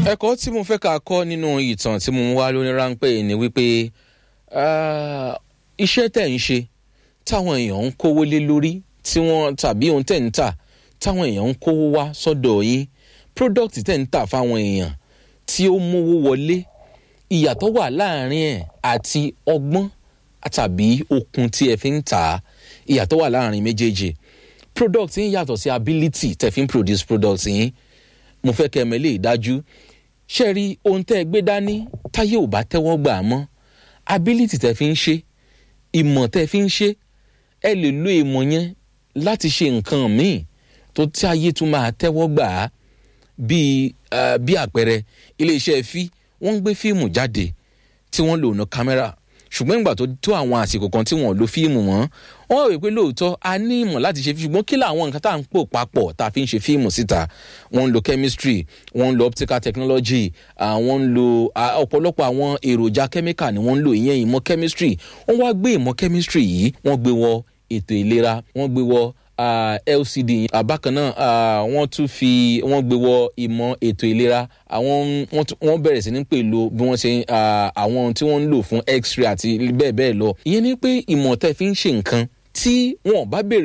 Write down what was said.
ẹ̀kọ́ tí mo fẹ́ ká kọ́ nínú ìtàn tí mo ń wá lóní ráńpẹ́ ni wípé iṣẹ́ tẹ̀ ń ṣe táwọn èèyàn ń kówó lé lórí tí wọ́n tàbí ohun tẹ̀ ń tà táwọn èèyàn ń kówó wá sọ́dọ̀ yín product tẹ̀ ń tà fáwọn èèyàn tí ó mówó wọlé ìyàtọ̀ wà láàrin ẹ̀ àti ọgbọ́n tàbí okun tí ẹ fi ń tà á ìyàtọ̀ wà láàrin méjèèjì product yín yàtọ̀ sí ability tẹ̀ fi ń produce product yín mo fẹ́ kẹ́ ẹ mẹ́lẹ́ ìdájú ṣe rí ohun tẹ́ ẹ gbé dání táyé ò bá tẹ́wọ́ gbà á mọ́ ability tẹ́ fi ń ṣe ìmọ̀ tẹ́ fi ń ṣe ẹ lè lo ìmọ̀ yẹn láti ṣe nǹkan míì tó tí ayé tún máa tẹ́wọ́ gbà á bíi bí àpẹẹrẹ iléeṣẹ́ fi wọ́n ń gbé fíìmù jáde tí wọ́n lò ná kámẹ́rà ṣùgbọ́n ìgbà tó tó àwọn àsìkò kan tí wọ́n lo fíìmù mọ́ wọ́n rò pé lóòótọ́ a ní ìmọ̀ láti ṣe ṣùgbọ́n kí làwọn nǹkan tá à ń pò papọ̀ tá a fi ń ṣe fíìmù síta wọ́n ń lo chemistry wọ́n ń lo optical technology wọ́n ń lo ọ̀pọ̀lọpọ̀ àwọn èròjà chemical ni wọ́n ń lò ìyẹn ìmọ̀ chemistry wọ́n wá gbé ìmọ̀ chemistry yìí wọ́n gbé wọ ètò ìlera wọ́n gbé wọ Uh, lcd bákan náà uh, wọ́n tún fi wọ́n gbé wọ ìmọ̀ ètò ìlera àwọn wọ́n bẹ̀rẹ̀ sí ní pè lo bí wọ́n ṣe àwọn tí wọ́n ń lò fún x-ray àti bẹ́ẹ̀ bẹ́ẹ̀ lọ ìyẹn ni pé ìmọ̀ tẹ́ fi ń ṣe nǹkan tí wọ́n bá bèrè.